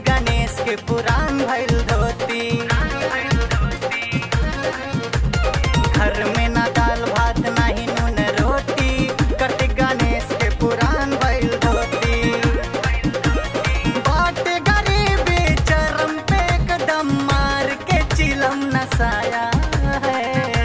गणेश के पुराण भइल धोती घर में ना दाल भात नाही नून रोटी कार्तिक गणेश के पुराण भइल धोती बाट गरीबी चरम पे कदम मार के चिलम नसाया है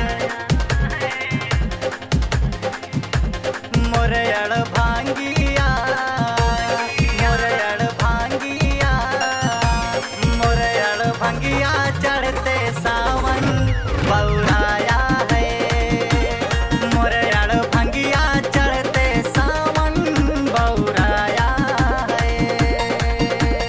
मोरयड़ भांगिया मोरयड़ भांगिया मोरयड़ भांगिया चढ़ते सावन बौराया है मोरयड़ भांगिया चढ़ते सावन बौराया है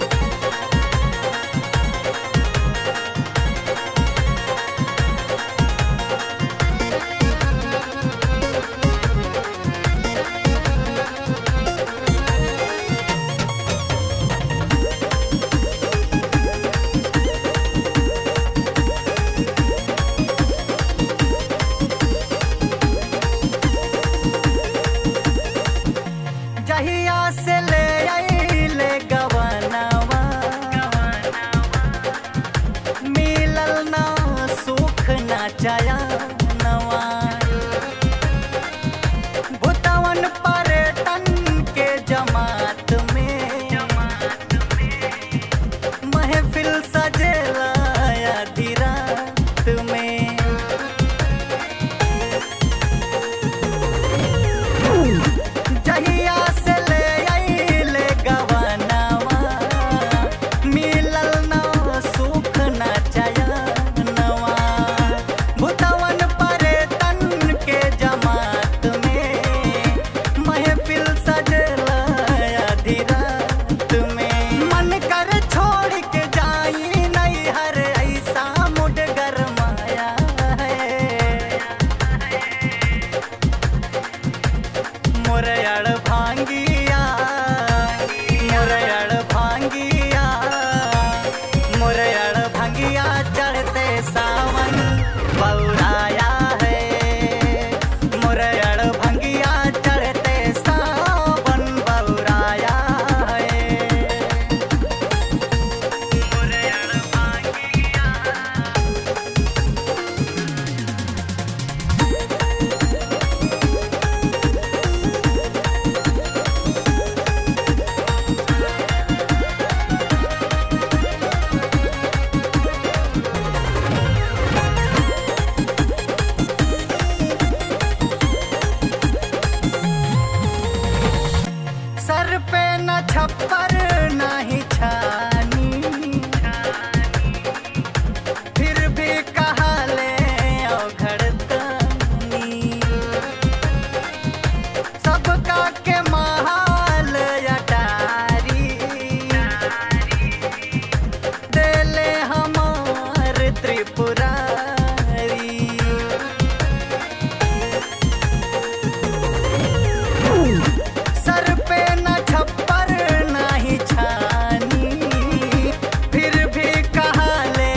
जहिया से ले आइले गवनवा मिलल ना सुख ना चयनवा भुतवन पर्यटन के जमात में महफिल सजेला आधी रात में जहिया से ले आइले गवनवा मिलल ना सुख ना चयनवा भुतवन पर्यटन के जमात में महफिल सजला आधी रात में मन कर छोड़ के जाई नहीं हर ऐसा मुड गरमाया है मोरयड़ भांगिया मोरयड़ भांगिया मोरयड़ भांगिया चढ़ते सावन बौराया है मोरयड़ भांगिया चढ़ते सावन बौराया है मोरयड़ भांगिया सर पे न छप्पर नाही छानी फिर भी कहा ले घड़तनी सबका के महाल अटारी देले हमार त्रिपुरारी सर पे न छप्पर नाही छानी फिर भी कहा ले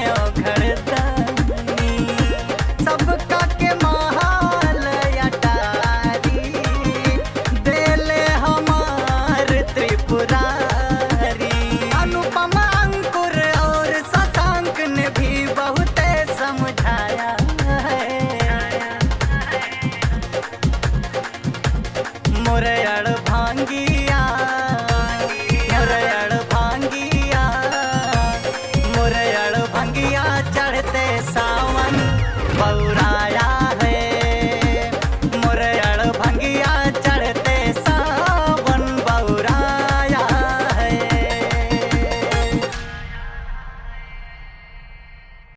घड़तनी सबका के महाल अटारी देले हमार त्रिपुरारी अनुपम अंकुर और शशांक ने भी बहुते समझाया है मोरयड़ भांगी